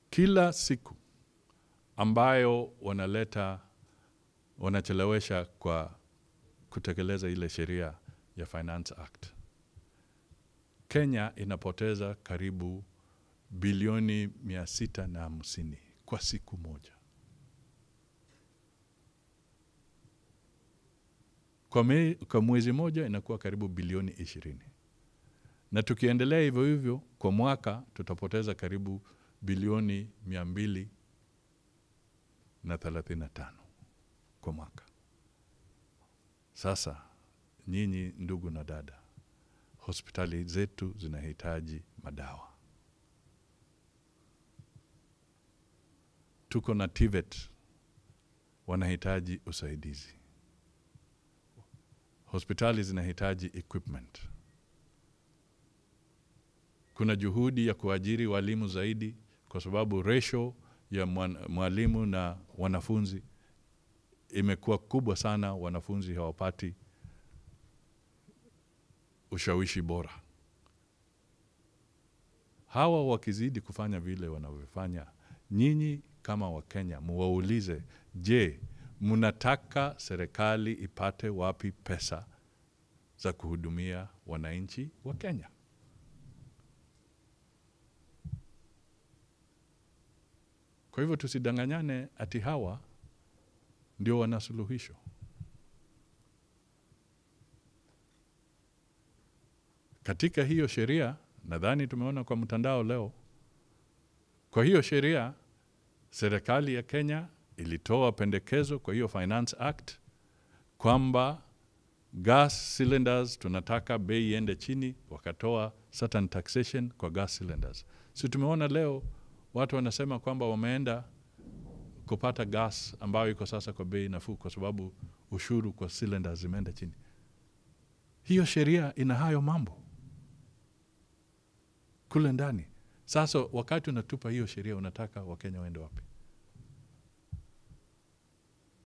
kila siku ambayo wanaleta wanachelewesha kwa kutekeleza ile sheria ya Finance Act, Kenya inapoteza karibu bilioni mia sita na hamsini kwa siku moja. Kwa, me, kwa mwezi moja inakuwa karibu bilioni ishirini na tukiendelea hivyo hivyo kwa mwaka tutapoteza karibu bilioni mia mbili na thelathini na tano kwa mwaka. Sasa nyinyi ndugu na dada, hospitali zetu zinahitaji madawa. Tuko na TVET wanahitaji usaidizi. Hospitali zinahitaji equipment. Kuna juhudi ya kuajiri walimu zaidi, kwa sababu ratio ya mwalimu na wanafunzi imekuwa kubwa sana. Wanafunzi hawapati ushawishi bora. Hawa wakizidi kufanya vile wanavyofanya, nyinyi kama Wakenya muwaulize, je, mnataka serikali ipate wapi pesa za kuhudumia wananchi wa Kenya? Kwa hivyo tusidanganyane ati hawa ndio wana suluhisho. Katika hiyo sheria, nadhani tumeona kwa mtandao leo, kwa hiyo sheria serikali ya Kenya ilitoa pendekezo kwa hiyo Finance Act kwamba gas cylinders tunataka bei iende chini, wakatoa certain taxation kwa gas cylinders. Si tumeona leo watu wanasema kwamba wameenda kupata gas ambayo iko sasa kwa bei nafuu kwa sababu ushuru kwa cylinders zimeenda chini. Hiyo sheria ina hayo mambo kule ndani. Sasa wakati unatupa hiyo sheria, unataka Wakenya waende wapi?